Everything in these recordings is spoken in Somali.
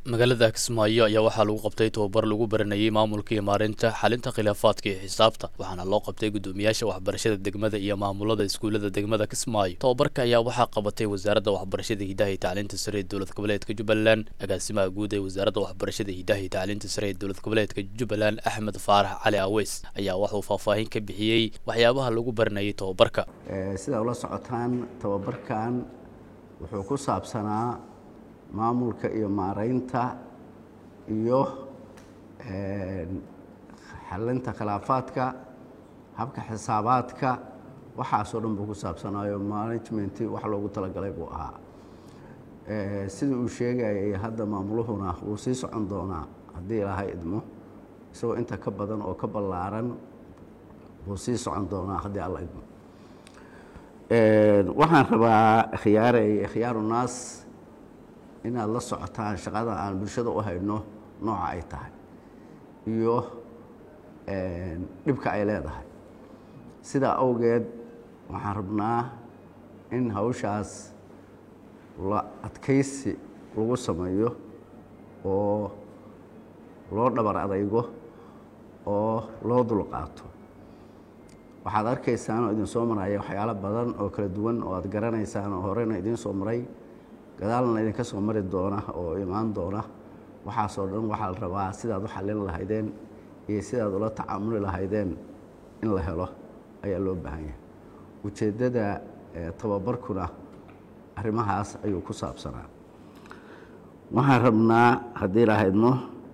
magaalada kismaayo ayaa waxaa lagu qabtay tababar lagu baranayay maamulka iyo maareynta xalinta khilaafaadka iyo xisaabta waxaana loo qabtay guddoomiyaasha waxbarashada degmada iyo maamulada iskuullada degmada kismaayo tababarka ayaa waxaa qabatay wasaaradda waxbarashada hidaha iyo tacliinta sare ee dowlad goboleedka jubbaland agaasimaha guud ee wasaaradda waxbarashada hidaha iyo tacliinta sare ee dowlad goboleedka jubbaland axmed faarax cali aweys ayaa waxuu faahfaahin ka bixiyey waxyaabaha lagu baranayay tababarka sidaa ula socotaan tababarkan wuxuu ku saabsanaa maamulka iyo maareynta iyo xalinta khilaafaadka habka xisaabaadka waxaasoo dhan buu ku saabsanaayo management wax loogu talagalay buu ahaa sida uu sheegayay hadda maamuluhuna wuu sii socon doonaa haddii ilaahay idmo isagoo inta ka badan oo ka ballaaran wuu sii socon doonaa haddii alla idmo waxaan rabaa khiyaarey khiyaaru naas inaad la socotaan shaqada aan bulshada u hayno nooca ay tahay iyo dhibka ay leedahay sidaa awgeed waxaan rabnaa in hawshaas la adkaysi lagu sameeyo oo loo dhabar adaygo oo loo dulqaato waxaad arkaysaan oo idin soo maraya waxyaalo badan oo kala duwan oo aad garanaysaan oo horeyna idiin soo maray gadaalna idinka soo mari doona oo imaan doona waxaasoo dhan waxaa la rabaa sidaad u xallin lahaydeen iyo sidaad ula tacaamuli lahaydeen in la helo ayaa loo baahan yahay ujeeddada tababarkuna arrimahaas ayuu ku saabsanaa waxaan rabnaa haddii lahaydno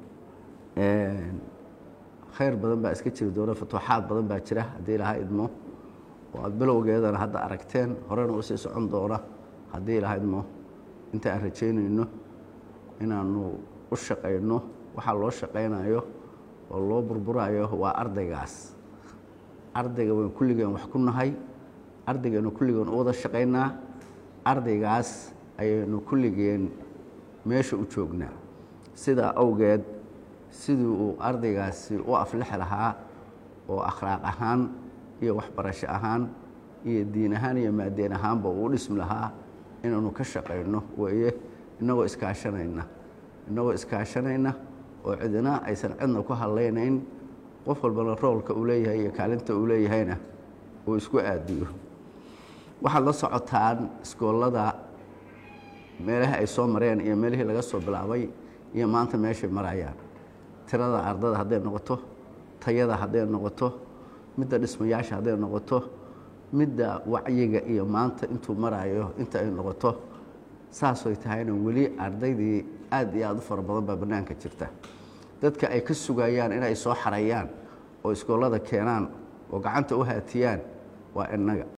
khayr badan baa iska jiri doona futuuxaad badan baa jira haddii ilaha idmo oo aada bilowgeedana hadda aragteen horena usii socon doona haddii ilaha idmo inta aan rajaynayno inaanu u shaqayno waxaa loo shaqaynayo oo loo burburayo waa ardaygaas ardayga wayn kulligeen wax ku nahay ardaygeenu kulligeen u wada shaqaynaa ardaygaas ayaynu kulligeen meesha u joognaa sidaa awgeed sidii uu ardaygaasi u aflixi lahaa oo akhlaaq ahaan iyo waxbarasho ahaan iyo diin ahaan iyo maadeen ahaanba uu u dhismi lahaa inaanu ka shaqayno weeye innagoo iskaashanayna innagoo iskaashanayna oo cidina aysan cidna ku hadlaynayn qof walbana roolka uu leeyahay iyo kaalinta uu leeyahayna uu isku aadiyo waxaad la socotaan iskoollada meelaha ay soo mareen iyo meelihii laga soo bilaabay iyo maanta meeshay marayaan tirada ardada hadday noqoto tayada hadday noqoto midda dhismayaasha hadday noqoto midda wacyiga iyo maanta intuu marayo inta ay noqoto saasoy tahayna weli ardaydii aad iyo aad u fara badan baa bannaanka jirta dadka ay ka sugayaan inay soo xarayaan oo iskoollada keenaan oo gacanta u haatiyaan waa innaga